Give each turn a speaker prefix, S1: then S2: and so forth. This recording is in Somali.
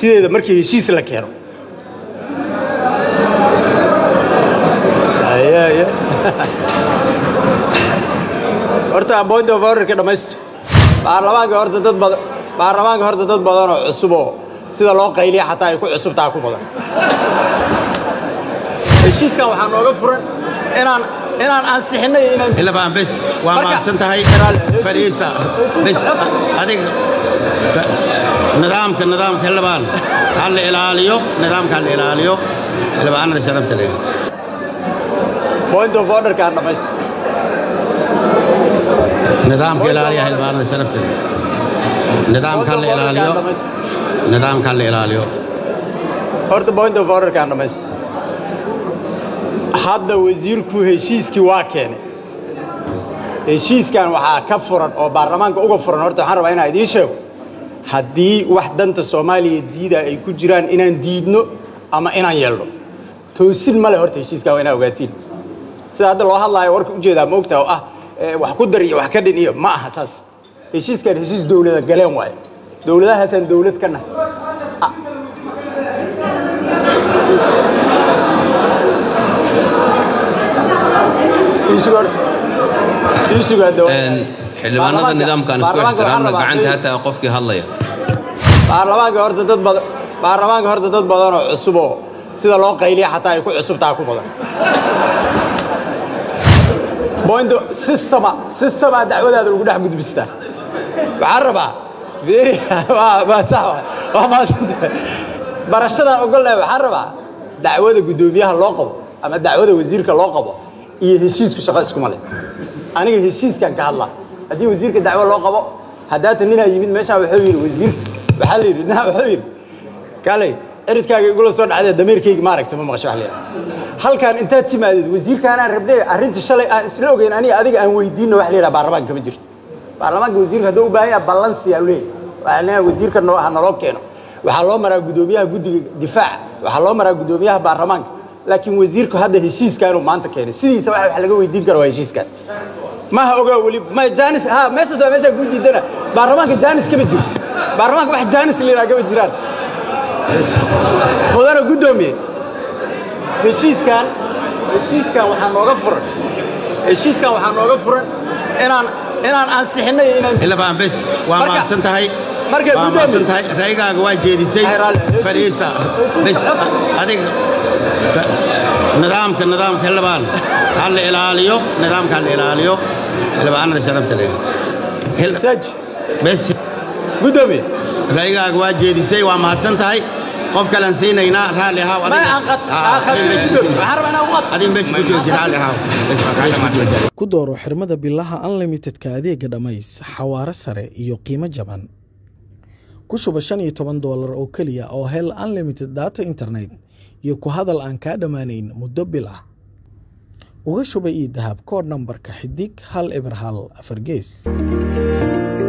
S1: sideeda markii heshiis la keeno horta point of orderka dhamaysto baarlamaanka horta dad badan baarlamaanka horta dad badan oo cusub oo sida loo qayliya xataa ay ku cusubtaa ku badan heshiiskan waxaa nooga furan inaan inaan ansixinay inaan
S2: xildhibaan bes waa
S1: Marka-
S2: mahadsan tahay
S1: Heshiis-
S2: fadhiista bes adig nidaamka nidaamka xildhibaan ha la ilaaliyo nidaamka ha la ilaaliyo xildhibaanada sharafta leh
S1: point of orderka aan dhamaysto
S2: nidaamka ilaaliya xildhibaanada sharafta leh nidaamka ha la ilaaliyo nidaamka ha la ilaaliyo
S1: horta point of orderka aan dhamaysto hadda wasiirku heshiiskii waa keenay heshiiskan waxaa ka furan oo baarlamaanka uga furan horta waxaan rabaa inaan idiin sheego haddii wax danta soomaaliya diida ay ku jiraan inaan diidno ama inaan yeelno toosin ma le horta heshiiskan waa inaa ogaatiin sida hadda loo hadlaayo warka ujeedaa ma ogtaa oo ah eh, wax ku dar iyo wax ka dhin iyo ma aha taas heshiiskan heshiis dowlada galeen waayo dowladahaasaan dowlad ka nahay isugar isugar
S3: xildhibaanada nidaamkan isku ixtiraamna gacanta hataa qofkii hadlaya
S1: baarlamaanka horta dad badan baarlamaanka horta dad badan oo cusub oo sida loo qayliya xataa ay ku cusubtaa ku badan point systema systema dacwadaada lagu dhex gudbistaa waxaan rabaa very waa waa sax waa waa maadsantahay barashadan ogolnahay waxaan rabaa dacwada guddoomiyaha loo qabo ama dacwada wasiirka loo qabo iyo heshiisku shaqo iskuma leh aniga heshiiskan ka hadlaa haddii wasiirka dacwo loo qabo haddaata ninaa yimid meeshaan wuxuu yidhi wasiirka waxaa la yidhi ninaa wuxuu yidhi kaalay ciridkaaga igula soo dhacdee dameerkayga maaragta ma maqasho wax la yidhaha halkaan intaad timaadeed wasiirkaanaan rabnay arrinta shalay aan isla ogeyn aniga adiga aan weydiinno wax la yidhaha baarlamaanka kama jirto baarlamaanka wasiirka hadduu u baahan yaha ballansiyaa u leeyahy waxaa leeyahay wasiirka noo ha naloo keeno waxaa loo maraa guddoomiyaha guddiga difaaca waxaa loo maraa guddoomiyaha baarlamaanka laakiin wasiirku hadda heshiiskaanuu maanta keenay sidiisa wax wax laga weydiin karo waa heshiiskaas maha ogaa weli ma janis ha meeshaas waa meeshaa kuu diidana baarlamaanka janis kama jiro baarlamaanka wax janis la yidhaha kama jiraan mudana guddoomiye heshiiskan heshiiskan waxaa nooga furan heshiiskan waxaa nooga furan inaan inaan ansixinay iyo inaan
S2: xildhibaan bes waa
S1: Marka-
S2: mahadsan tahay
S1: marka
S2: waa
S1: guddoomiye-
S2: mahadsan tahay raygaaga waa jeedisay
S1: Ay, raalli.
S2: fadhiista bes adig nidaamka nidaamka xildhibaan ha la ilaaliyo nidaamka ha la ilaaliyo xildhibaanada sharafta leh Xil-
S1: saaji
S2: bes
S1: guddoomiye
S2: raygaaga waa jeedisay waa mahadsan tahay qof kalean siinaynaa raalli ahaw
S1: ma aan qad aan qabin guddoomiye waxaan rabaa inaan u qad
S2: adin meesha ku jooji raalli ahaw Bes, meesha ku jooji.
S4: ku dooro xirmada bilaha unlimitedka adeega dhammays xawaare sare iyo qiimo jaban ku shuba shan iyo toban doolar oo keliya oo hel unlimited data internet iyo ku hadal aan kaa dhammaanayn muddo bil ah uga shuba ii dahab koodh nambarka xidig hal eber hal afar gees